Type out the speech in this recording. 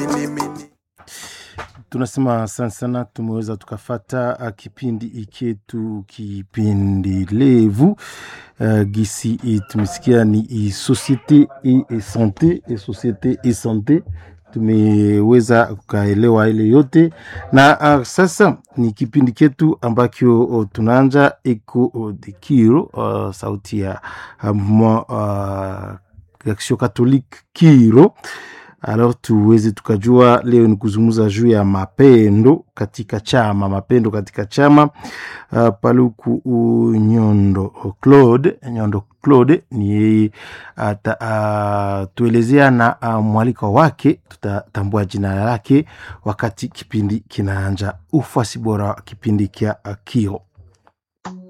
tunasema asante sana, tumeweza tukafata uh, kipindi iketu kipindi levu uh, gisi i tumesikia ni i societe e, e sante e societe e sante tumeweza kukaelewa ile yote na uh, sasa ni kipindi ketu ambacho uh, tunaanja eko uh, de kiro uh, sauti ya uh, uh, action catholique kiro alors tuweze tukajua leo ni kuzungumza juu ya mapendo katika chama mapendo katika chama uh, paluku uh, nyondo claude nyondo claude ni yeye atatuelezea uh, na uh, mwaliko wake tutatambua jina lake wakati kipindi kinaanja ufuasi bora wa kipindi kya uh, kio